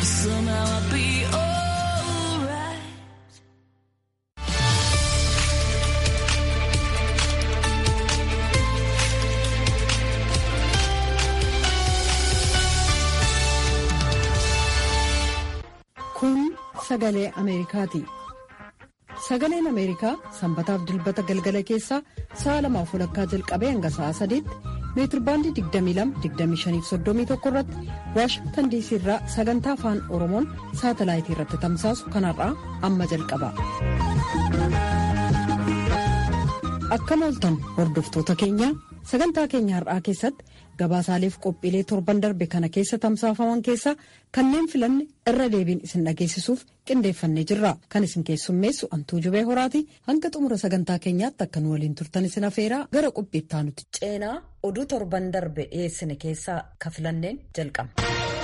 Somehow I'll be alright. Kun sagalee Ameerikaati. Sagaleen Ameerikaa sanbataaf dilbata galgala keessaa sa'a lamaaf walakkaa jalqabee hanga sa'a sadiitti meetirbaandii 22-25-31 irratti waashingtan diisii irraa sagantaa afaan oromoon saatalaayitii irratti tamsaasu kanarraa amma jalqaba. Akkam ooltan hordoftoota keenya sagantaa keenya har'aa keessatti gabaasaaleef qophiilee torban darbe kana keessa tamsaafaman keessaa kanneen filanne irra deebiin isin dhageessisuuf qindeeffannee jirra kan isin keessummeessu antuu jubee horaati hanga xumura sagantaa keenyaatti akka nu waliin turtan isin afeeraa gara qophiittaa nuti ceenaa oduu torban darbe dhiyeessine keessaa ka filanneen jalqaba.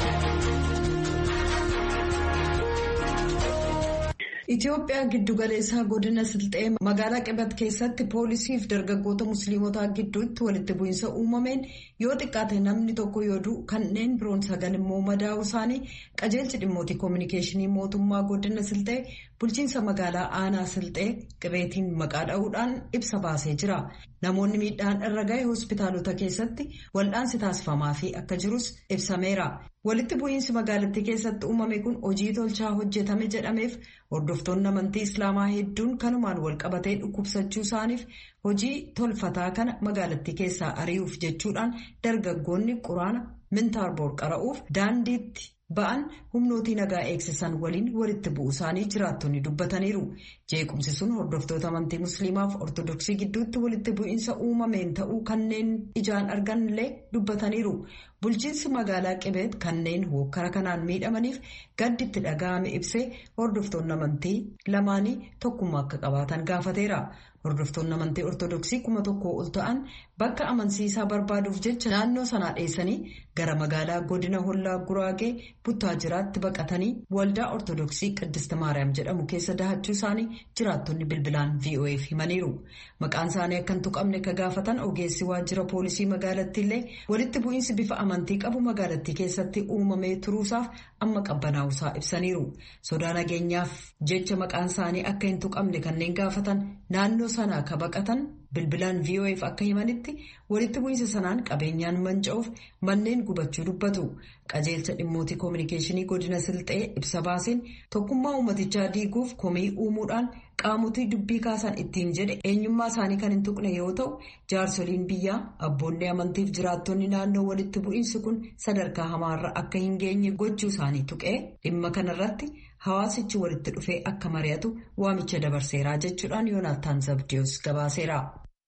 Itoophiyaa giddugaleessaa godina Silxee magaalaa Qibat keessatti poolisii fi dargaggoota musliimotaa gidduutti walitti bu'iinsa uumameen yoo xiqqaate namni tokko yoo du'u kanneen biroon sagal immoo madaa'uu isaanii qajeelchi dhimmoota koominikeeshinii mootummaa godina Silxee bulchiinsa magaalaa aanaa Silxee qibeetiin maqaa dha'uudhaan ibsa baasee jira. Namoonni miidhaan irra gahe hospitaalota keessatti wal'aansi taasifamaa fi akka jirus ibsameera. Walitti bu'iinsi magaalattii keessatti uumame kun hojii tolchaa hojjetame jedhameef hordoftoonni amantii islaamaa hedduun kanumaan walqabatee dhukkubsachuu isaaniif hojii tolfataa kana magaalattii keessaa ari'uuf jechuudhaan dargaggoonni quraana mintaarboor qara'uuf daandiitti ba'an humnootii nagaa eegsisan waliin walitti bu'uu isaanii jiraattonni dubbataniiru. Jeequmsi sun hordoftoota amantii musliimaaf ortodoksii gidduutti walitti bu'iinsa uumameen ta'uu kanneen ijaan arganillee dubbataniiru. Bulchiinsi magaalaa Qibeet kanneen hokkara kanaan miidhamaniif gaddi itti dhaga'ame ibsee hordoftoonni amantii lamaanii tokkummaa akka qabaatan gaafateera. Hordoftoonni amantii ortodoksii kuma tokkoo ol ta'an bakka amansiisaa barbaaduuf jecha naannoo sanaa dheessanii gara magaalaa godina hollaa guraagee buttaajiraatti baqatanii waldaa ortodoksii Qiddist Maariyaam jedhamu keessa dahachuu isaanii jiraattonni bilbilaan VOA'f himaniiru. Maqaan isaanii akka hin tuqamne ka gaafatan ogeessi waajjira poolisii magaalattiillee walitti bu'iinsi bifa amantii qabu magaalattii keessatti uumamee turuusaaf amma qabbanaa'uusaa ibsaniiru. Sodaa nageenyaaf jecha maqaan isaanii akka hin tuqamne kanneen gaafatan naannoo sanaa ka baqatan bilbilaan VOA'f akka himanitti walitti bu'iinsa sanaan qabeenyaan manca'uuf manneen gubachuu dubbatu. Qajeelcha dhimmoota koominikeeshinii godina Silxee ibsa baaseen tokkummaa uummatichaa diiguuf komii uumuudhaan qaamotii dubbii kaasan ittiin jedhe eenyummaa isaanii kan hin tuqne yoo ta'u jaarsoliin biyyaa abboonni amantiif jiraattonni naannoo walitti bu'iinsi kun sadarkaa hamaarra akka hin geenye gochuu isaanii tuqee dhimma kanarratti hawaasichi walitti dhufee akka mari'atu waamicha dabarseeraa jechuudhaan yoonaattaan zabdiyoos gabaaseera.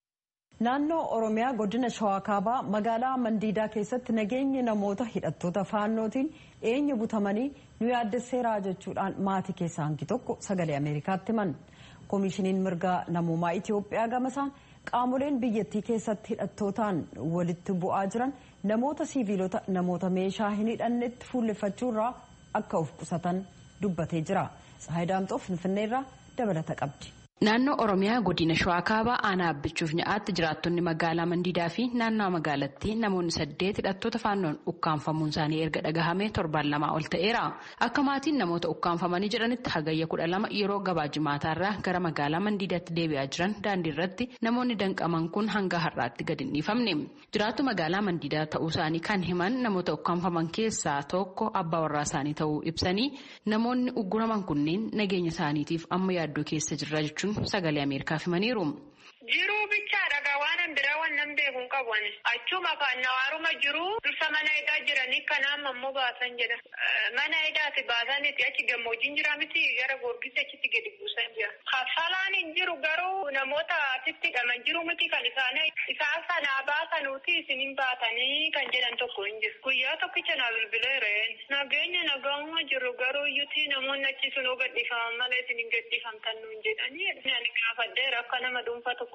Naannoo Oromiyaa godina Shawaa Kaabaa magaalaa Mandiidaa keessatti nageenyi namoota hidhattoota faannootiin eenyu butamanii nu yaaddesseeraa jechuudhaan maatii keessaa hangi tokko sagalee Ameerikaatti himan. Koomishiniin mirgaa namummaa Itoophiyaa gamasaan qaamoleen biyyattii keessatti hidhattootaan walitti bu'aa jiran namoota siiviilota namoota meeshaa hin hidhannetti fuulleffachuurraa akka of qusatan dubbatee jira. Tsahaay Daamxoo Finfinneerraa dabalata qabdi. Naannoo Oromiyaa godina Shawaa Kaabaa aanaa abbichuuf nyaatti jiraattonni magaalaa Mandiidaa fi naannoo magaalattii namoonni saddeet hidhattoota faannoon ukkaanfamuun isaanii erga dhagahame torbaan lamaa ol ta'eera. Akka maatiin namoota ukkaanfamanii jedhanitti hagayya kudha lama yeroo gabaa jimaataarraa gara magaalaa Mandiidaatti deebi'aa jiran daandii irratti namoonni danqaman kun hanga har'aatti gadi hin dhiifamne. Jiraattu magaalaa Mandiidaa ta'uu isaanii kan himan namoota ukkaanfaman keessaa tokko abbaa warraa isaanii ta'uu ibsanii namoonni ugguraman kunneen nageenya isaaniitiif amma yaaddoo keessa jirra jechuun. sagalee ameerikaaf himaniiru. Jiruu bichaadha waan biraa waan nan beeku hin qabu achuma kan nawaaruma jiru dursa mana hidhaa jiranii kanaaf ammoo baasan jedha. Mana hidhaati baasaniiti achi gammoojjiin jira miti gara goorgisa achitti gadi buusan jira. Kaffalaan hin jiru garuu namoota asitti hidhaman jiru miti kan isaanii isaan sanaa baasanuuti isin hin baatanii kan jedhan tokko hin jiru. Guyyaa tokkicha na bilbileereen. Nageenya nagaama jiru garuu iyyuti namoonni achi sunuu gadhiifaman malee isin hin gadhiifamtan nuun jedhanii. Ani gaafadheera akka nama dhuunfaa tokko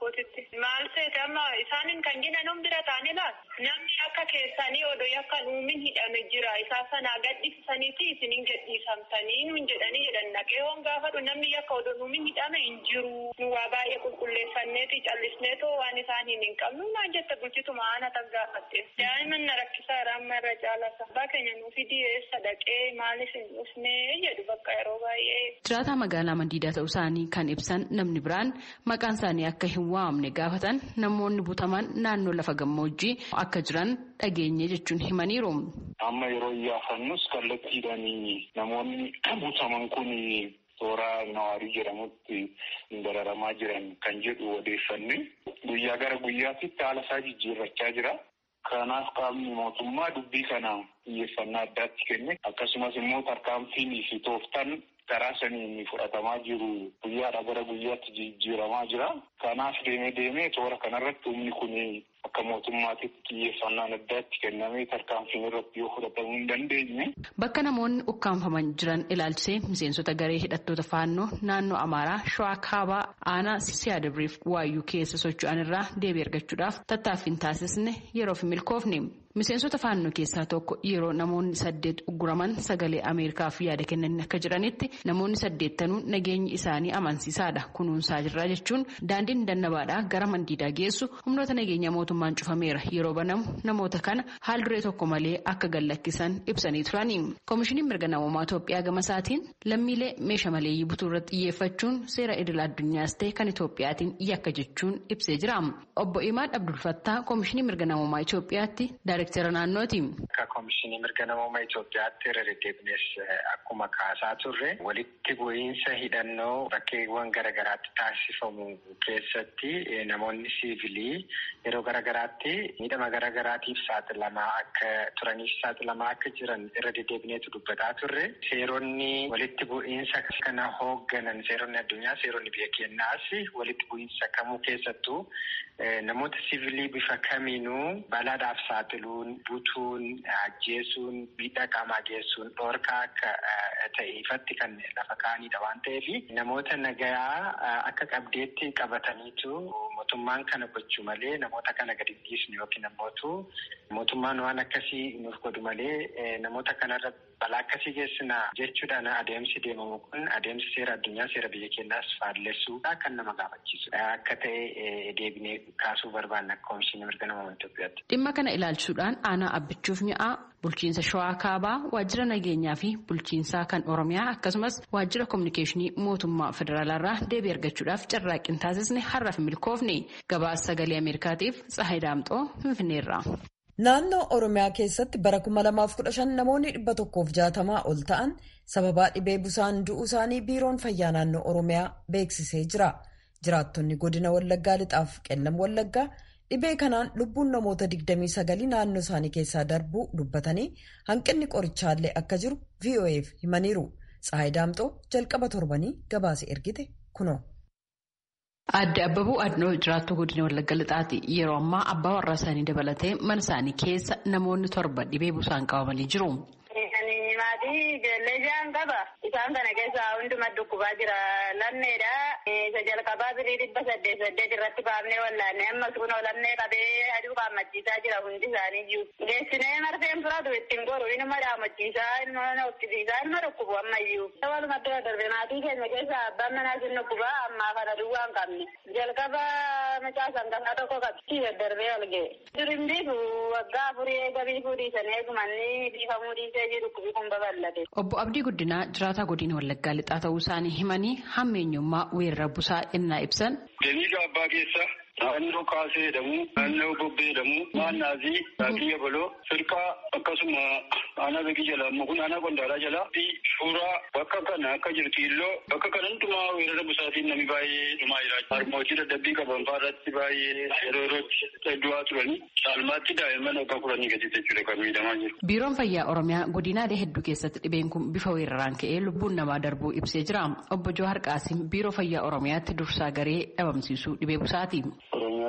kootitti. Maal ta'e amma isaanin kan jinan bira ta'anii laal namni akka keessanii odoo yakka uumin hidhame jira isaa sanaa gadhiisaniiti isinin gadhiisamtanii nuun jedhanii jedhan naqee hoon gaafadhu namni yakka odoo uumin hidhame hin jiru nu waa baay'ee qulqulleeffanneeti callisneetoo waan isaaniin hin qabnu maal jette bulchituma aana tan gaafatte daa'imman na rakkisaa amma irra caalata abbaa keenya nuufi dhiyeessa dhaqee maaliif hin dhufnee jedhu bakka yeroo baay'ee. Jiraataa magaalaa Mandiidaa ta'uu isaanii kan ibsan namni biraan maqaan isaanii akka hin waamne gaafatan namoonni butaman naannoo lafa gammoojjii akka jiran dhageenye jechuun himaniiru. Amma yeroo iyyaafannus kallattiidhaan namoonni butaman kun toora nawaarii jedhamutti dararamaa jiran kan jedhu odeeffanne guyyaa gara guyyaatitti haala isaa jijjiirrachaa jira. Kanaaf qaamni mootummaa dubbii kana xiyyeeffannaa addaatti kenne akkasumas immoo tarkaanfiin fi tooftaan karaa saniin fudhatamaa jiru guyyaadha gara guyyaatti jijjiiramaa jira. Kanaaf deemee deemee toora kanarratti humni kun akka mootummaatitti xiyyeeffannaan addaatti kennamee tarkaanfiin irratti yoo fudhatamuu hin dandeenye. Bakka namoonni ukkaanfaman jiran ilaalchisee miseensota garee hidhattoota faannoo naannoo Amaaraa Shawaa Kaabaa aanaa Siyaadabriif waayyuu keessa socho'an irraa deebii argachuudhaaf tattaaffiin taasisne yeroof milkoofne. Miseensota faannoo keessaa tokko yeroo namoonni saddeet ugguraman sagalee Ameerikaaf yaada kennanii akka jiranitti namoonni saddeettanuu nageenyi isaanii amansiisaadha kunuunsaa jirra jechuun daandiin dannabaadhaa gara mandiidaa geessu humnoota nageenya mootummaan cufameera yeroo banamu namoota kana haal duree tokko malee akka gallakkisan ibsanii turani. Koomishiniin mirga namoomaa Itoophiyaa gama isaatiin lammiilee meeshaa maleeyyii butuu irratti xiyyeeffachuun seera idil addunyaas ta'e kan Itoophiyaatiin yakka jechuun ibsee jira. Obbo Imaad Abdulfattaa Koomishinii mirga namoomaa Itoophiyaatti Daayirektara naannooti. Akka Koomishinii mirga namoomaa Itoophiyaatti irra deddeebinees akkuma kaasaa turre walitti bu'iinsa hidhannoo bakkeewwan garaagaraatti taasifamu keessatti namoonni siivilii yeroo garaagaraatti miidhama garaagaraatiif saaxilamaa akka turaniif saaxilamaa akka jiran irra deddeebineetu dubbataa turre seeronni walitti bu'iinsa kana hoogganan seeronni addunyaa seeronni biyya keenyaas walitti bu'iinsa kamuu keessattuu namoota siivilii bifa kamiinuu balaadhaaf saaxiluun butuun ajjeesuun miidhaa qaamaa geessuun dhoorkaa akka ta'e ifatti kan lafa kaa'anidha waan ta'eef namoota nagayaa akka qabdeetti qabataniitu mootummaan kana gochuu malee namoota kana gadi dhiisnu yookiin ammootu mootummaan waan akkasii nuuf godhu malee namoota kanarra balaa akkasii geessina jechuudhaan adeemsi deemamu kun adeemsi seera addunyaa seera biyya keenyaas faallessuudha kan nama gaafachiisu akka ta'e deebinee kaasuu barbaanna akka Koomishinii mirga namoomaa Itoophiyaatti. Dhimma kana ilaalchuudhaan aanaa abbichuuf mi'aa bulchiinsa shawaa kaabaa waajjira nageenyaa fi bulchiinsaa kan oromiyaa akkasumas waajjira kominikeeshinii mootummaa federaalaarraa deebii argachuudhaaf carraaqqii taasisne har'aaf milkoofne gabaasa sagalee ameerikaatiif tsahayi daamxoo finfinneerra. Naannoo Oromiyaa keessatti bara 2015 namoonni 160 ol ta'an sababaa dhibee busaan du'uu isaanii biiroon fayyaa naannoo Oromiyaa beeksisee jira. Jiraattonni godina Wallaggaa lixaaf qellam Wallaggaa dhibee kanaan lubbuun namoota 29 naannoo isaanii keessaa darbuu dubbatanii hanqinni qorichaallee akka jiru VOA'f himaniiru. Tsahayi Daamxoo jalqaba torbanii gabaase ergite kunoo. Adde Abbabuu Adnoo jiraattuu godina Wallagga Lixaati. Yeroo ammaa abbaa warraa isaanii dabalatee mana isaanii keessa namoonni torba dhibee busaan qabamanii jiru. Maatii ijoollee ja'an qaba. Isaan kana keessaa hunduma dhukkubaa jira. Lammeedha. Isa jalqabaa birii dhibba saddeet saddeet irratti baafnee wallaanne ammas kunoo lammee qabee aduu qaammachiisaa jira hundi isaanii jiru. Geessinee marfeen furatu ittiin goru inuma dhaammachiisaa ilma hoqqisiisaa ilma dhukkubu ammayyuu. Walumatti darbe maatii keenya keessaa abbaan manaa sin dhukkubaa ammaa kana duwwaa hin qabne. Jalqaba mucaa sangasaa tokko qabsi darbee ol ga'e. Durin biifu waggaa afurii eega biifuu dhiisan eegumanni biifamuu dhiisee jiru dhukkubi kun babal'ate. Obbo Abdii Guddinaa jiraataa godina Wallaggaa lixaa ta'uu isaanii himanii hammeenyummaa weerara busaa innaa ibsan. Daliila abbaa keessa naannoo kaasee jedhamu naannoo bobbee jedhamu maannaazii raafii yabaloo firqaa akkasuma aanaa beekii jala amma kun aanaa qondaalaa jala fi suuraa bakka kana akka jirtu illoo bakka kana hundumaa weerara busaatiin namni baay'ee dhumaa jira. Harmootii dadhabbii qaban fa'aarratti baay'ee yeroo yerootti du'aa turanii caalmaatti daa'imman akka kuranii gadi jechuudha kan miidhamaa jiru. Biiroon Fayyaa Oromiyaa godinaalee hedduu keessatti dhibeen kun bifa weeraraan ka'ee lubbuun namaa darbuu ibsee jira. Obbo Johaar Qaasim Biiroo Fayyaa Oromiyaatti dursaa garee dhabamsiisuu dhibee busaati. Oromiyaa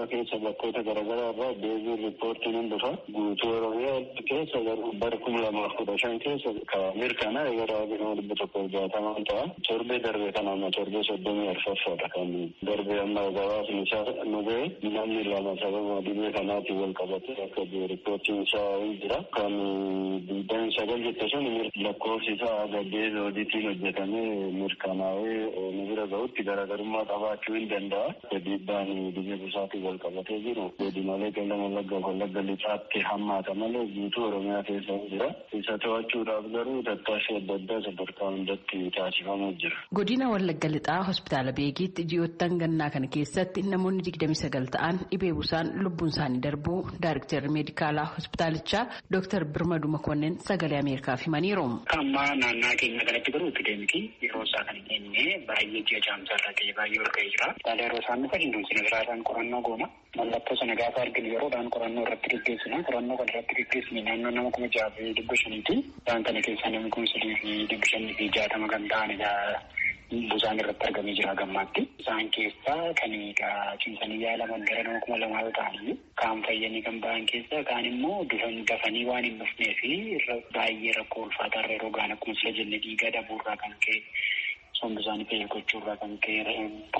Oromiyaa keessa bakkoota garaagaraa irraa deebiin riippoortiin hin dhufa. Guutuu Oromiyaa keessa garuu bara kuma lamaaf kudha shan keessa ka mirkanaa gara nama dhibba tokko jaatamaan ta'a. Torbee darbe kana amma torbee soddomii arfaffaadha kan darbe amma gabaasni isaa nu ga'e namni lama sababa dhibee kanaatiin wal qabate akka riippoortiin isaa hin jira. Kan digdami sagal jette sun lakkoofsi isaa gaddee zoodiitiin hojjetamee mirkanaa'ee nu bira ga'utti garaagarummaa qabaachuu hin danda'a. Dhiibbaan dhibee busaatiin wal qabatee jiru godinaalee qellem wallagga wallagga lixaatti hammaata malee guutuu Oromiyaa keessa hin jira. Isa to'achuudhaaf garuu tattaaffii adda addaa sadarkaa hundatti taasifamuu jira. Godina Wallagga Lixaa hospitaala Beekiitti ji'oottan gannaa kana keessatti namoonni digdami sagal ta'an dhibee busaan lubbuun isaanii darbuu Daayiriktarri meedikaalaa hospitaalichaa Dooktar Birmaduu Makonnin sagalee Ameerikaaf himaniiru. Amma naannaa keenya kanatti garuu epidemikii yeroo isaa kan hin jenne baay'ee ji'a jaamsaa irra ta'e baay'ee ol ga'ee jira. Haala yeroo isaan dhufa dinduun sirriidhaan qorannoo goona. Mallattoo sana gaafa arginu yeroodhaan qorannoo irratti gaggeessina. Qorannoo kana irratti gaggeessine naannoo nama kuma jaha fi dhibba shaniiti. Isaan kana keessaa namni kuma sadii fi dhibba shanii fi jaatama kan ta'anidha. Busaan irratti argamee jira gammaatti. Isaan keessaa kan cimsanii yaalaman gara nama kuma lamaa yoo ta'anii kaan fayyanii kan ba'an keessaa kaan immoo dafanii waan hin dhufnee fi baay'ee rakkoo ulfaataa irra yeroo ga'an akkuma sila jenne dhiigaa dhabuurraa kan ka'e sombi isaanii fayyil gochuurraa kan ka'e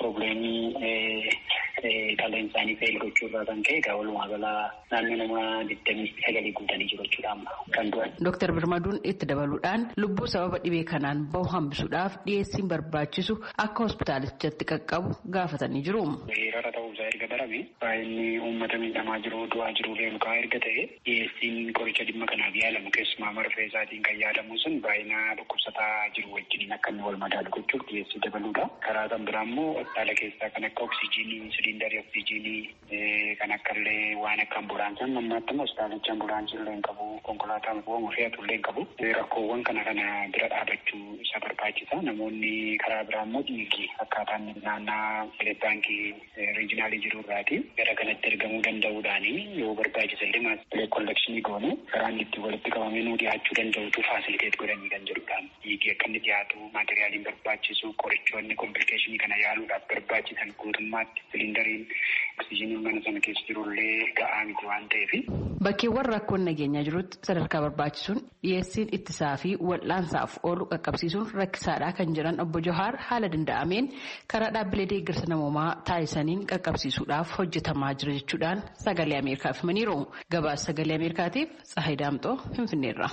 probleemii qalleen isaanii fayyil gochuurraa kan ka'e egaa walumaa galaa naannoo nama digdamii sagalii guutanii jiru jechuudha amma kan du'an. Dooktar Birmaduun itti dabaluudhaan lubbuu sababa dhibee kanaan bahu hambisuudhaaf dhiyeessiin barbaachisu akka hospitaalichatti qaqqabu gaafatanii jiru. Weerara ta'uusaa erga barame baay'inni uummata miidhamaa jiru du'aa jiru reelukaa erga ta'e dhiyeessiin qoricha dhimma kanaaf yaalamu keessumaa marfee isaatiin kan yaadamu sun baay'ina dhukkubsataa jiru wajjiniin akka inni wal madaalu gochuuf dhiyeessii dabaluudha. Karaa kan biraa immoo hospitaala keessaa kan akka oksijiinii, siliindarii oksijiinii kan akka illee waan akka ambulaansii ammaatti immoo hospitaalichi ambulaansii illee hin qabu konkolaataan bu'amu fe'atu illee hin qabu. Rakkoowwan kana kana bira dhaabachuu isa barbaachisa. Namoonni karaa biraa immoo dhiigi akkaataan naannaa baankii riijinaalii jiru irraati gara kanatti ergamuu danda'uudhaani yoo barbaachisa illee maatii kollekshinii goone karaan itti walitti qabamee nuu dhiyaachuu danda'utu faasiliteet godhanii kan jedhudha. Dhiigii akka inni dhiyaatu maatiriyaaliin barbaachisu qorichoonni komplikeeshinii kana yaaluudhaaf barbaachisan guutummaatti siliindariin oksijiiniin mana sana keessa jirullee ga'aa miti waan ta'eef. Bakkeewwan rakkoon nageenyaa jirutti sadarkaa barbaachisuun dhiyeessiin ittisaa fi wal'aansaaf oolu qaqqabsiisuun rakkisaadha kan jiran obbo Johaar haala danda'ameen karaa dhaabbilee deeggarsa namoomaa taasisaniin qaqqabsiisuudhaaf hojjetamaa jira jechuudhaan sagalee Ameerikaaf himaniiru. Gabaasa sagalee Ameerikaatiif Tsahayi Daamxoo Finfinneerra.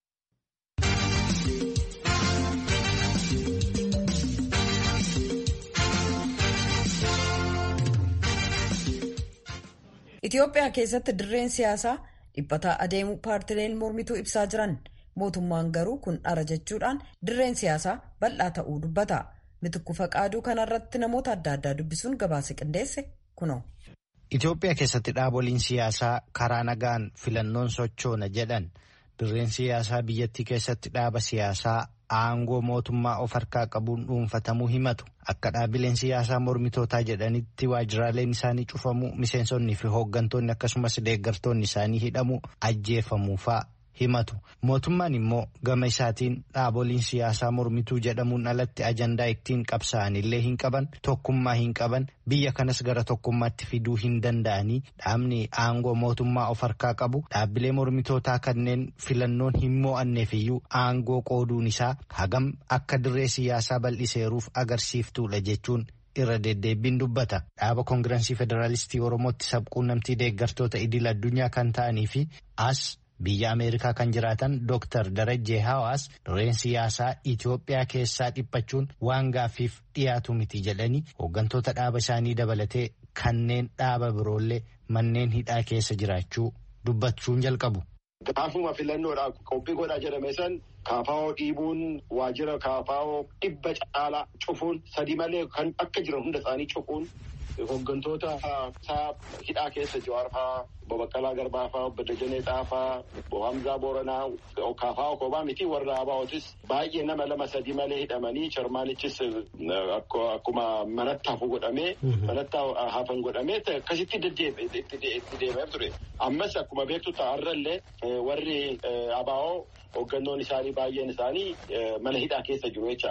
Itoophiyaa keessatti dirreen siyaasaa dhiphataa adeemuu paartileen mormituu ibsaa jiran mootummaan garuu kun dhara jechuudhaan dirreen siyaasaa bal'aa ta'uu dubbata. Mitukku faqaaduu kanarratti namoota adda addaa dubbisuun gabaasa qindeesse kuno. Itoophiyaa keessatti dhaaboliin siyaasaa karaa nagaan filannoon sochoona jedhan dirreen siyaasaa biyyattii keessatti dhaaba siyaasaa aangoo mootummaa of harkaa qabuun dhuunfatamuu himatu akka dhaabileen siyaasaa mormitootaa jedhanitti waajjiraaleen isaanii cufamuu miseensonnii fi hooggantoonni akkasumas deeggartoonni isaanii hidhamuu ajjeefamuu fa'aa himatu mootummaan immoo gama isaatiin dhaaboliin siyaasaa mormituu jedhamuun alatti ajandaa ittiin qabsa'an illee hin qaban tokkummaa hin qaban biyya kanas gara tokkummaatti fiduu hin danda'anii dhaabni aangoo mootummaa of harkaa qabu dhaabbilee mormitootaa kanneen filannoon hin mo'anneef iyyuu aangoo qooduun isaa hagam akka dirree siyaasaa bal'iseeruuf agarsiiftuudha jechuun. irra deddeebbiin dubbata dhaaba koongirensii federaalistii oromootti sabquunnamtii deeggartoota idil addunyaa kan ta'anii fi as biyya ameerikaa kan jiraatan dooktar darajjee hawaas dirreen siyaasaa itiyoophiyaa keessaa dhiphachuun waan gaaffiif dhiyaatu miti jedhanii hooggantoota dhaaba isaanii dabalatee kanneen dhaaba biroollee manneen hidhaa keessa jiraachuu dubbachuun jalqabu. Gaafuma filannoodhaaf qophii godhaa jedhame san kaafaa'oo dhiibuun waajjira kaafaa'oo dhibba caalaa cufuun sadi malee kan akka jiran hunda isaanii cufuun hooggantoota isaa hidhaa keessa Jawaar fa'aa obbo Baqqalaa Garbaa fa'aa obbo Dajanee Xaafaa obbo Hamzaa Booranaa kaafaa'oo kophaa miti warra Abaawotis baay'ee nama lama sadi malee hidhamanii charmaalichis akkuma manatti hafu godhamee manatti hafan godhamee akkasitti itti deemeef ture. Ammas akkuma beektu ta'arrallee warri Abaawoo hooggannoon isaanii baay'een isaanii mana hidhaa keessa jiru jechaadha.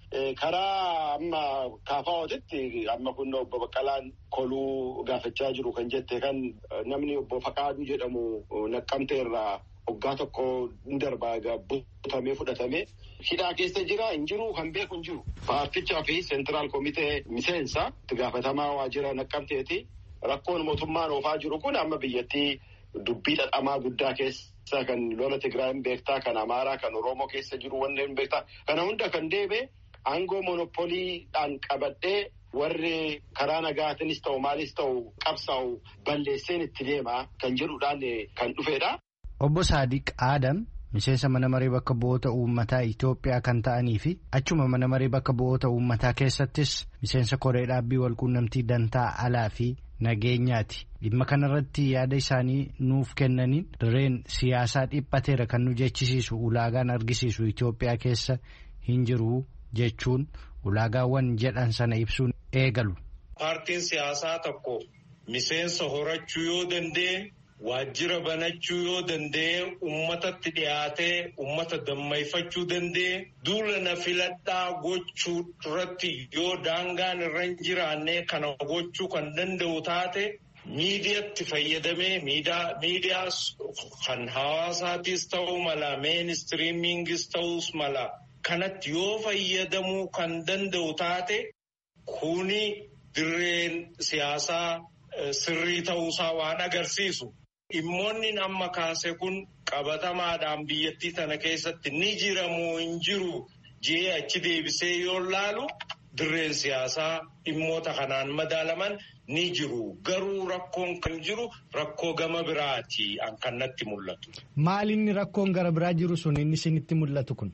Karaa amma kaafaa'ootitti amma kun obbo Baqqalaan koluu gaafachaa jiru kan jette kan namni obbo Faqaaduu jedhamu naqqamte irraa waggaa tokko ni darbaa butamee fudhatamee hidhaa keessa jira hin jiru kan beeku hin jiru. Paartichaa fi seentiraal komitee miseensa itti gaafatamaa waajjira naqqamteeti. Rakkoon mootummaan oofaa jiru kun amma biyyattii dubbii dhadhamaa guddaa keessa kan lola Tigraayim beektaa kan Amaaraa kan Oromoo keessa jiru wanneen beektaa kana hunda kan deebe aangoo monopoliidhaan qabadhee warri karaa nagaatinis ta'u maalis ta'u qabsaa'u balleesseen itti deemaa kan jedhuudhaan kan dhufedha. Obbo Saadiq Aadam miseensa mana maree bakka bu'oota uummataa Itoophiyaa kan ta'anii fi achuma mana maree bakka bu'oota uummataa keessattis miseensa koree dhaabbii walquunnamtii dantaa alaa fi nageenyaati. Dhimma kanarratti yaada isaanii nuuf kennaniin dirreen siyaasaa dhiphateera kan nu jechisiisu ulaagaan argisiisu Itoophiyaa keessa hin jiru jechuun ulaagaawwan jedhan sana ibsuun eegalu. Paartiin siyaasaa tokko miseensa horachuu yoo danda'e. Waajjira banachuu yoo danda'e uummatatti dhiyaatee uummata dammayfachuu danda'e duula na filadhaa gochuu irratti yoo daangaan irra hin jiraanne kana gochuu kan danda'u taate miidiyaatti fayyadamee miidiyaa kan hawaasaatis ta'uu mala meenistriimiingis ta'uus mala kanatti yoo fayyadamuu kan danda'u taate kuni dirreen siyaasaa sirrii ta'uusaa waan agarsiisu. Dhimmoonni amma kaase kun qabatamaadhaan biyyattii tana keessatti ni jiramoo hin jiru jee achi deebisee yoo laalu dirreen siyaasaa dhimmoota kanaan madaalaman ni jiru. Garuu rakkoon kan jiru rakkoo gama biraati kan natti mul'atu. Maal inni rakkoon gara biraa jiru sun inni isinitti mul'atu kun?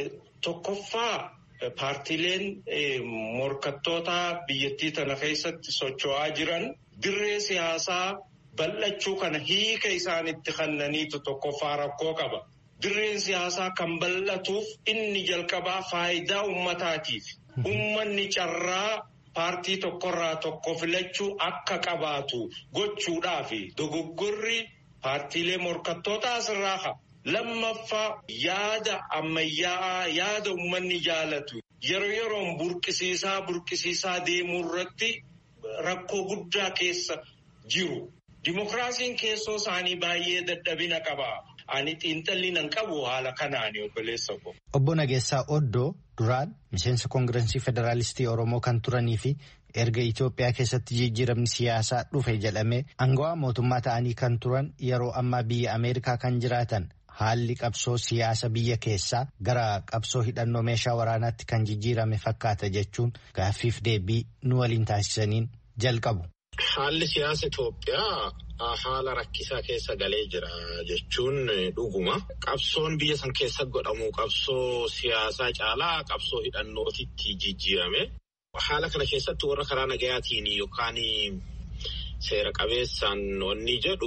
Tokkoffaa paartiileen morkattoota biyyattii tana keessatti socho'aa jiran dirree siyaasaa. Bal'achuu kana hiika isaanitti kennaniitu tokkoffaa rakkoo qaba. Dirreen siyaasaa kan bal'atuuf inni jalqabaa faayidaa uummataatiif. Uummanni carraa paartii tokkorraa tokko filachuu akka qabaatu gochuudhaafi dogoggorri paartiilee morkattootaa asirraa qaba. Lammaffaa yaada ammayyaa'aa yaada uummanni jaalatu yeroo yeroon burqisiisaa burqisiisaa deemuu irratti rakkoo guddaa keessa jiru. Dimokiraasiin keessoo isaanii baay'ee dadhabina qaba. Ani xiinxalli nan qabu haala kanaani obboleessa ko. Obbo Nageessaa Oddoo duraan miseensa koongirensii federaalistii Oromoo kan turanii fi erga Itoophiyaa keessatti jijjiiramni siyaasaa dhufe jedhamee aangawaa mootummaa ta'anii kan turan yeroo ammaa biyya Ameerikaa kan jiraatan haalli qabsoo siyaasa biyya keessaa gara qabsoo hidhannoo meeshaa waraanaatti kan jijjiirame fakkaata jechuun gaaffiif deebii nu waliin taasisaniin jalqabu. Haalli siyaasa Itoophiyaa haala rakkisaa keessa galee jira jechuun dhuguma. Qabsoon biyya san keessa godhamu qabsoo siyaasaa caalaa qabsoo hidhannootitti jijjiirame. Haala kana keessatti warra karaa nagayaatiin yookaan seera qabeessaan wanni jedhu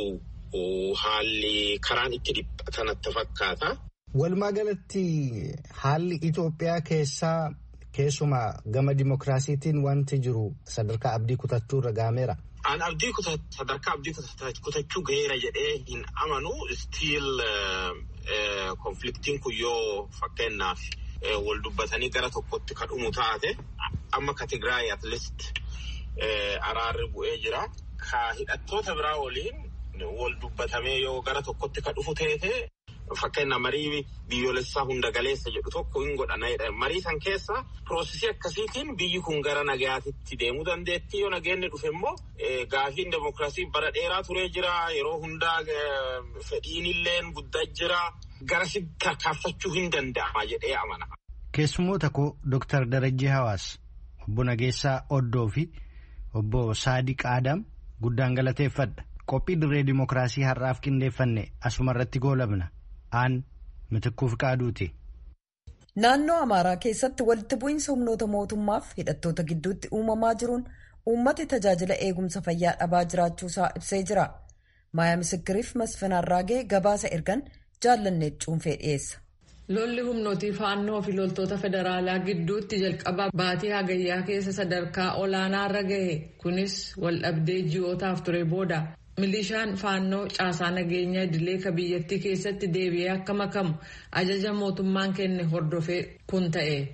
haalli karaan itti dhiphatan natti fakkaata. Walumaa galatti haalli Itoophiyaa keessaa keessumaa gama dimokiraasiitiin wanti jiru sadarkaa abdii kutachuu irra gaameera. An abdii sadarkaa abdii kutachuu gaheera jedhee hin amanu stiil konfliktiin kun yoo fakkeenyaaf wal dubbatanii gara tokkotti ka dhumu taate amma ka Tigraay at least araarri bu'ee jira. Ka hidhattoota biraa waliin wal dubbatamee yoo gara tokkotti ka dhufu teete Fakkeenya marii biyyoolessaa hunda galeessa jedhu tokko hin godhana. Marii san keessa piroosesii akkasiitiin biyyi kun gara nagayaatitti deemuu dandeetti. Yoo nageenni dhufe immoo gaafiin demokiraasii bara dheeraa turee jira. Yeroo hundaa fedhiin illee guddaa jira. Garasitti tarkaanfachuu hin danda'ama jedhee amana. Keessummoota koo Dooktar Darajjii Hawaas, obbo Nageessaa Oddoo fi obbo Saadiq Aadam guddaan galateeffadha. Qophii dirree dimokiraasii har'aaf qindeeffanne asuma irratti goolabna. Aan mitikkuuf qaaduuti. Naannoo Amaaraa keessatti walitti bu'iinsa humnoota mootummaaf hidhattoota gidduutti uumamaa jiruun uummati tajaajila eegumsa fayyaa dhabaa jiraachuusaa ibsee jira. Maaya Misikiriif Masfinaa Raagee gabaasa ergan jaallanneet cuunfee dhiyeessa. Lolli humnootii faannoo fi loltoota federaalaa gidduutti jalqaba baatii hagayyaa keessa sadarkaa olaanaarra gahe kunis waldhabdee ji'ootaaf ture booda. milishaan faannoo caasaa nageenya idilee ka biyyattii keessatti deebi'ee akka makamu ajaja mootummaan kenne hordofee kun ta'e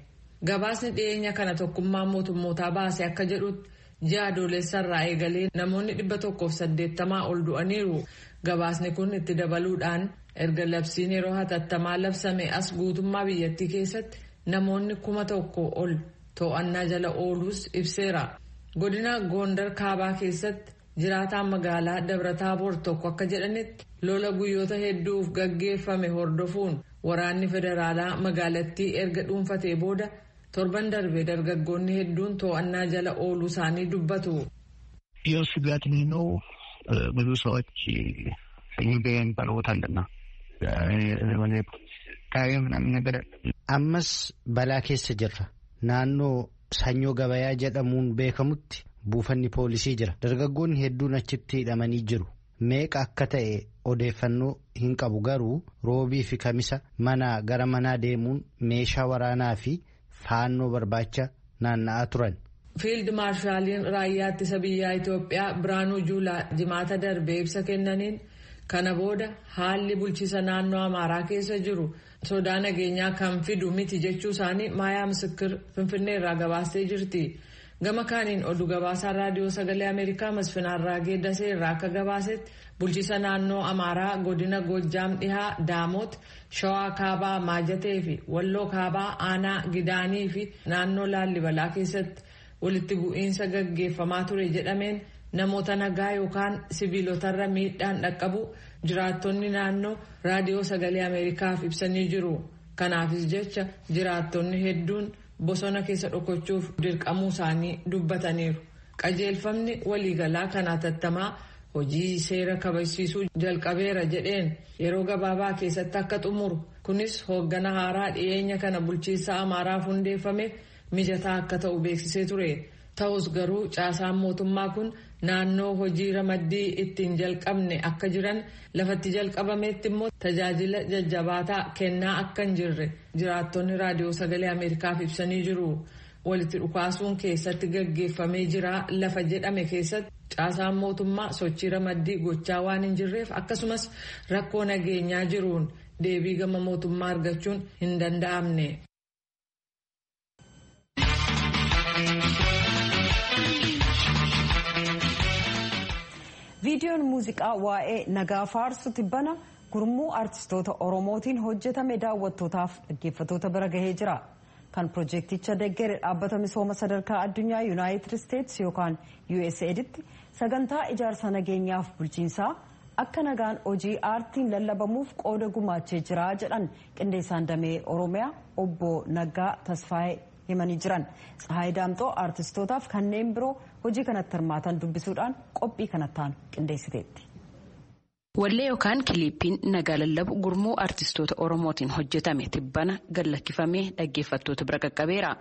gabaasni dhiyeenya kana tokkummaa mootummootaa baase akka jedhutti ji'a adoolessarraa eegalee namoonni dhibba tokkoof saddeettamaa ol du'aniiru gabaasni kun itti dabaluudhaan erga labsiin yeroo hatattamaa labsame as guutummaa biyyattii keessatti namoonni kuma tokko ol to'annaa jala ooluus ibseera godina goondar kaabaa keessatti jiraataan magaalaa dabrataaboor tokko akka jedhanitti lola guyyoota hedduuf gaggeeffame hordofuun waraanni federaalaa magaalattii erga dhuunfatee booda torban darbe dargaggoonni hedduun to'annaa jala ooluu isaanii dubbatu. ይህ ስጋት ነው። ብዙ ሰዎች ገበያ የሚባል ቦታ አለና ምናምን ነገር ammas balaa keessa jirra naannoo sanyoo gabayaa jedhamuun beekamutti buufanni poolisii jira dargaggoonni hedduun achitti hidhamanii jiru meeqa akka ta'e odeeffannoo hin qabu garuu roobii fi kamisa manaa gara manaa deemuun meeshaa waraanaa fi faannoo barbaacha naanna'aa turan. fiild maarshaaliin raayyaa ittisa biyyaa Itoophiyaa Biraanuu Juulaa jimaata darbee ibsa kennaniin kana booda haalli bulchiisa naannoo Amaaraa keessa jiru sodaa nageenyaa kan fidu miti jechuu isaanii maayaa misikir finfinnee irraa gabaastee jirti. gama kaaniin oduu gabaasaan raadiyoo sagalee ameerikaa masfinaarraa geeddasee irraa akka gabaasetti bulchiisa naannoo amaaraa godina goojjaam dhihaa daamoot shawaa kaabaa maajatee fi walloo kaabaa aanaa gidaanii fi naannoo laallibalaa keessatti walitti bu'iinsa gaggeeffamaa ture jedhameen namoota nagaa yookaan sibiilotarra miidhaan dhaqqabu jiraattonni naannoo raadiyoo sagalee ameerikaaf ibsanii jiru kanaafis jecha jiraattonni hedduun. bosona keessa dhokachuuf dirqamuu isaanii dubbataniiru qajeelfamni waliigalaa kan hatattamaa hojii seera kabachiisuu jalqabeera jedheen yeroo gabaabaa keessatti akka xumuru kunis hooggana haaraa dhiyeenya kana bulchiinsa amaaraaf hundeeffameef mijataa akka ta'u beeksisee ture ta'us garuu caasaan mootummaa kun naannoo hojii ramaddii ittiin jalqabne akka jiran lafatti jalqabameetti immoo tajaajila jajjabaataa kennaa akka hin jirre jiraattonni raadiyoo sagalee ameerikaaf ibsanii jiru walitti dhukaasuun keessatti gaggeeffamee jira lafa jedhame keessatti caasaan mootummaa sochii ramaddii gochaa waan hin jirreef akkasumas rakkoo nageenyaa jiruun deebii gama mootummaa argachuun hin danda'amne. viidiyoon muuziqaa waa'ee nagaa faarsu tibbana gurmuu aartistoota oromootiin hojjetame daawwattootaaf dhaggeeffattoota bira gahee jira kan piroojeekticha deggere dhaabbata misooma sadarkaa addunyaa yuunaayitid isteetsi yookaan usaidtti sagantaa ijaarsa nageenyaaf bulchiinsaa akka nagaan hojii aartiin lallabamuuf qooda gumaachee jira jedhan qindeessaan damee oromiyaa obbo naggaa tasfaayee himanii jiran tsahaay daamxoo aartistootaaf kanneen biroo hojii kanatti hirmaatan dubbisuudhaan qophii kanattaan qindeessiteetti. Wallee yookaan kiliippiin nagaa lallabu gurmuu aartistoota Oromootiin hojjetame tibbana gallakkifamee dhaggeeffattoota bira qaqqabeera.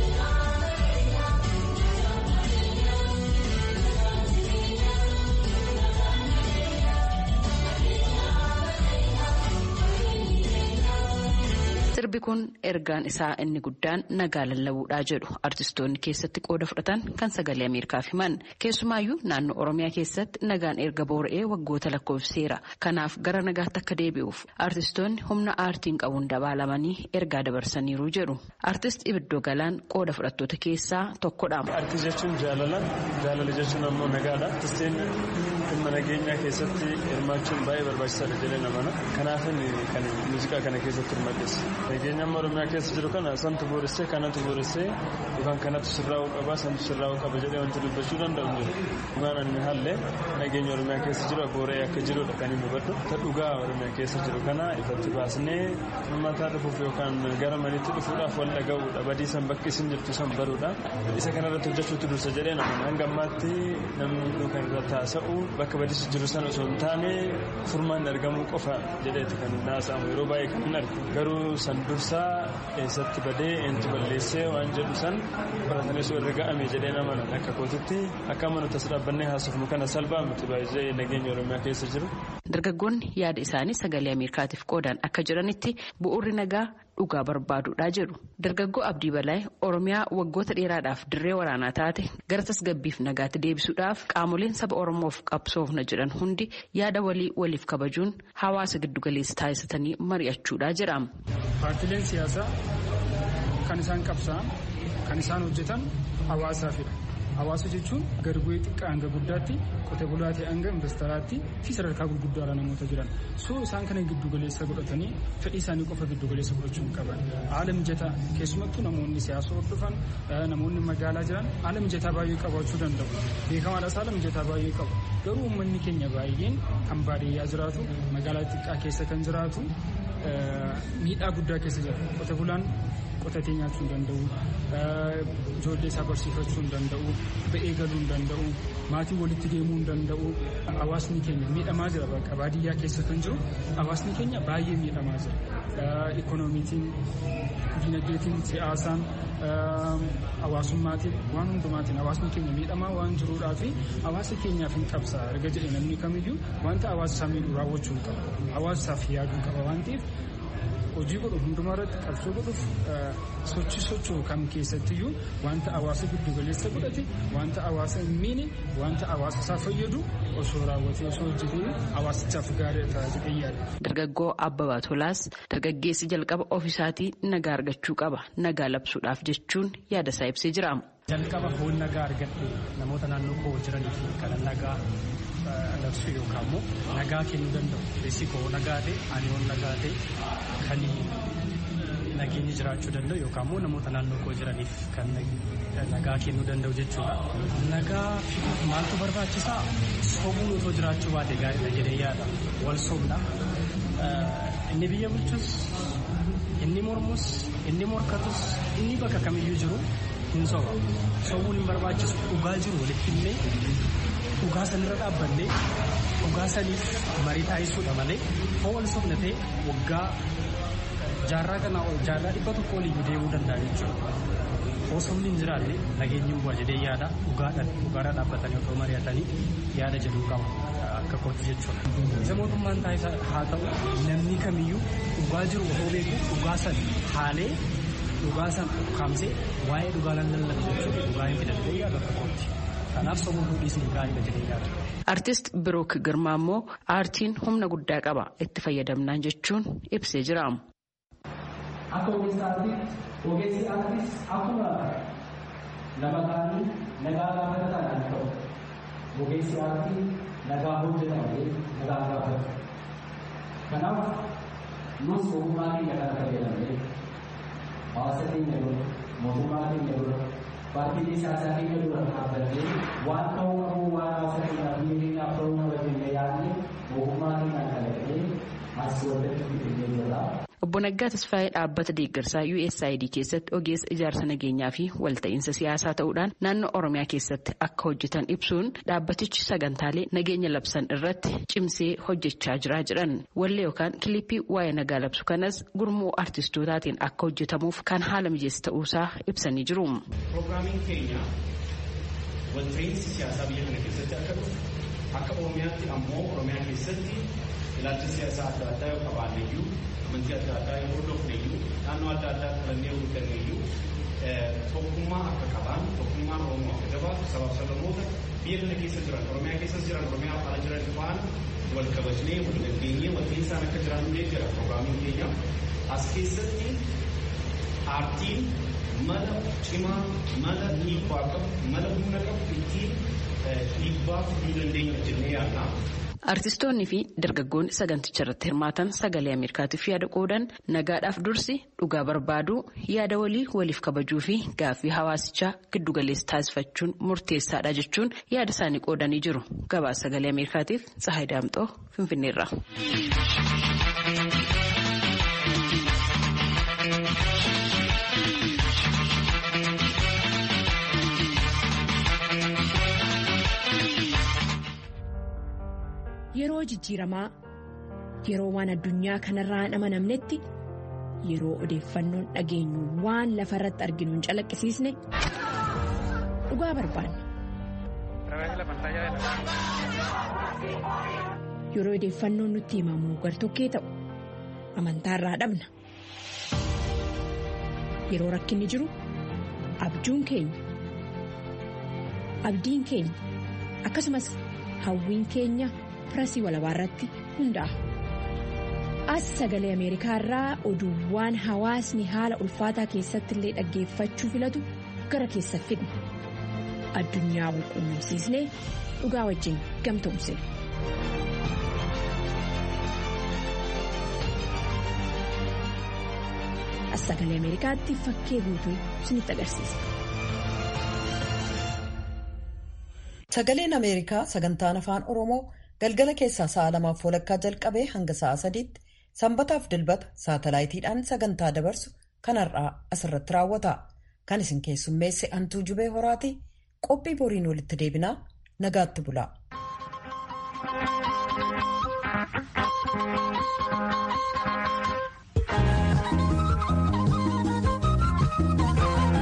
sirbi kun ergaan isaa inni guddaan nagaa lallabuudhaa jedhu artistoonni keessatti qooda fudhatan kan sagalee ameerikaaf himan keessumaayyuu naannoo oromiyaa keessatti nagaan erga boora'ee waggoota lakkoofseera kanaaf gara nagaatti akka deebi'uuf artistoonni humna aartiin qabuun dabaalamanii ergaa dabarsaniiru jedhu artist ibiddoo galaan qooda fudhattoota keessaa tokkodha. Aartii jechuun jaalala jaalala jechuun ammoo nagaadha artistiin dhimma nageenyaa keessatti hirmaachuun baay'ee barbaachisaadha jedhee namana kanaaf kan muuziqaa kana keessatti hirmaadhes. Nageenya amma Oromiyaa keessa jiru kana santu booressee kanatu booressee yookaan kanatu sirraa'uu qaba santu sirraa'uu qaba jedhee wanti dubbachuu danda'u jiru. Dhugaan inni haallee nageenya Oromiyaa keessa jiru boora'ee akka jirudha kan inni hubadhu. Ta dhugaa Oromiyaa keessa jiru kana ifatti baasnee uummataa dhufuuf yookaan gara manitti dhufuudhaaf wal dhaga'uudha. Badii san bakki isin jirtu san baruudha. Isa kanarratti hojjechuutu dursa jedhee nama hanga ammaatti namni hunduu kan irratti haasa'u bakka badiisi jiru san osoo hin taane furmaan argamuu qofa jedheeti kan haasa'amu yeroo baay'ee kan hin argu. Garuu san dursaa eessatti badee eentu balleessee waan jedhu san baratanii osoo irra ga'ame jedhee nama akka kootitti akka amanutti as dhaabbannee haasofnu kana salphaa miti baay'ee nageenya oromiyaa keessa jiru. Dargaggoonni yaada isaanii sagalee Ameerikaatiif qoodan akka jiranitti bu'uurri nagaa dhugaa barbaaduudha jedhu. Dargaggoo Abdii Balaay Oromiyaa waggoota dheeraadhaaf dirree waraanaa taate gara tasgabbiif nagaatti deebisuudhaaf qaamoleen saba Oromoof qabsoofna jedhan hundi yaada walii waliif kabajuun hawaasa giddugaleessa taasisanii mari'achuudha jedhama. Paartileen siyaasaa kan isaan qabsa'an kan isaan hojjetan hawaasaafidha. Hawaasa jechuun gadi bu'ee xiqqaa hanga guddaatti qote bulaa ta'e hanga investaraatti fi sadarkaa gurguddaarra namoota jiran. So isaan kana giddu galeessa godhatanii fedhii isaanii qofa giddu galeessa godhachuu hin qaban. Haala mijataa keessumattuu namoonni siyaasa hordofan namoonni magaalaa jiran haala mijataa baay'ee qabaachuu danda'u. Beekamaadhaas haala mijataa baay'ee qabu. Garuu uummanni keenya baay'een kan baadiyyaa jiraatu magaalaa xiqqaa keessa kan jiraatu miidhaa guddaa keessa jira. Qote bulaan qotatee nyaachuu hin danda'u. Ijoollee isaa barsiifachuu hin danda'u. Ba'ee galuu hin danda'u. Maatii walitti deemuu hin danda'u. Hawaasni keenya miidhamaa jira bakka baadiyyaa keessa kan jiru hawaasni keenya baay'ee miidhamaa jira. Ikoonomiitiin, dinagdeetiin, siyaasaan, hawaasummaatiin waan hundumaatiin hawaasni keenya miidhamaa waan jiruudhaa fi hawaasa keenyaaf hin qabsaa erga jedhe namni kamiyyuu wanta hawaasa isaa miidhu raawwachuu hin qaba. Hawaasa isaaf yaaduu qaba waan ta'eef hojii godhu hundumaa irratti qabsoo godhuuf sochii socho'u kam keessattiyyuu wanta hawaasa giddu galeessa godhate wanta hawaasa hin miine wanta hawaasa isaa fayyadu osoo raawwatee osoo hojjetee hawaasichaaf gaarii ta'a jedhee yaada. Dargaggoo Abbabaa Tolaas dargaggeessi jalqaba ofisaatii nagaa argachuu qaba nagaa labsuudhaaf jechuun yaada isaa ibsee jira. Jalqaba foon nagaa argadhe namoota naannoo koo jiranii fi kan nagaa labsu yookaan immoo nagaa kennuu danda'u. Keessi koo nagaa ta'e ani yoon nagaa ta'e kan nageenyi jiraachuu danda'u yookaan immoo namoota naannoo koo jiraniif kan nagaa kennuu danda'u jechuudha. Nagaa maaltu barbaachisaa? Sobuun otoo jiraachuu baate gaariidha jedhee yaada. Wal sobna. Inni biyya bulchus, inni mormus, inni morkatus, inni bakka kamiyyuu jiru hin soba. Sobuun hin barbaachisu dhugaa jiru walitti himnee dhugaa sanirra dhaabbannee dhugaa saniif marii taasisuudha malee hoo wal sobna ta'e waggaa jaarraa kanaa ol jaarraa dhibba tokko oliyyuu deemuu danda'a jechuudha. Hoo sobni hin jiraanne nageenyi bu'a jedhee yaada dhugaadhaan dhugaarra dhaabbatanii otoo mari'atanii yaada jedhuu qaba akka kootti jechuudha. Isa mootummaan taasisa haa ta'u namni kamiyyuu dhugaa jiru otoo beeku dhugaa san haalee dhugaa san ukkaamsee waa'ee dhugaa lallabu jechuudha dhugaa hin fidannee yaada akka kootti. Kanaaf sobuu fuudhiisni gaariidha jedhee yaada. Artist Birook Girmaa immoo aartiin humna guddaa qaba itti fayyadamnaan jechuun ibsee jira. Akka ogeessa aartiitti ogeessi aartiis akkuma nama kaanii nagaa gaafatan kan ta'u ogeessi aartii nagaa hojjetamee nagaa gaafatu. Kanaaf nus ogummaa keenya kana fayyadamnee hawaasa keenya dura mootummaa keenya dura paartiilee siyaasaa keenya dura dhaabbannee waan ta'uu qabu waan hawaasa keenyaaf biyya keenyaaf ta'uu qaba jennee yaadnee ogummaa keenyaan kalaqnee as walitti fidnee jirra. Obbo Naggaa Tasfaayee dhaabbata deeggarsaa USAID keessatti ogeessa ijaarsa nageenyaa fi walta'iinsa siyaasaa ta'uudhaan naannoo Oromiyaa keessatti akka hojjetan ibsuun dhaabbatichi sagantaalee nageenya labsan irratti cimsee hojjechaa jira jedhan. Wallee yookaan kilippii waa'ee nagaa labsu kanas gurmuu artistootaatiin akka hojjetamuuf kan haala mijeessa ta'uusaa ibsanii jiru. Pirogiraamiin keenya walta'iinsi siyaasaa biyya kana keessatti akka dhufu akka Oromiyaatti ammoo Oromiyaa keessatti ilaalcha siyaasaa adda addaa yoo qabaanne iyyuu amantii adda addaa yoo hordofne iyyuu naannoo adda addaa qabannee yoo guddanne iyyuu tokkummaa akka qaban tokkummaan Oromoo akka jabaatu sabaaf sablamoota biyya kana keessa jiran Oromiyaa keessas jiran Oromiyaa ala jiran faana wal kabajnee wal gaggeessee walta'iinsaan akka jiran jira pirogiraamiin keenya as keessatti aartiin mala cimaa mala dhiibbaa qabu mala humna qabu ittiin dhiibbaa fiduu dandeenya jennee yaadna. Artistoonni fi dargaggoonni saganticha irratti hirmaatan sagalee Ameerikaatiif yaada qoodan nagaadhaaf dursi dhugaa barbaaduu yaada walii waliif kabajuu fi gaaffii hawaasichaa giddugaleessa taasifachuun murteessaadha jechuun yaada isaanii qoodanii jiru. Gabaasa sagalee Ameerikaatiif Tsahaay Daamxoo Finfinneerra. Yeroo jijjiiramaa yeroo waan addunyaa kanarraa hin amanamnetti yeroo odeeffannoon dhageenyu waan lafa irratti arginu hin calaqqisiisne dhugaa barbaanna. Yeroo odeeffannoon nutti himamu gartokkee ta'u amantaarraa dhabna. Yeroo rakkinni jiru abjuun keenya abdiin keenya akkasumas hawwiin keenya. pirasii walabaa irratti hundaa'a. as sagalee ameerikaa irraa oduuwwan hawaasni haala ulfaataa keessatti illee dhaggeeffachuu filatu gara keessa fidna addunyaa walquunnamsiisnee dhugaa wajjin gamtoomsina. as sagalee ameerikaatti fakkee guutuu isinitti agarsiisa. Sagaleen Ameerikaa sagantaan afaan Oromoo galgala keessaa sa'a lamaaf walakkaa jalqabee hanga sa'a sadiitti sanbataaf dilbata saatalaayitiidhaan sagantaa dabarsu kanarraa asirratti raawwata. Kan isin keessummeesse Antuu Jubee Horaati qophii boriin walitti deebinaa nagaatti bulaa.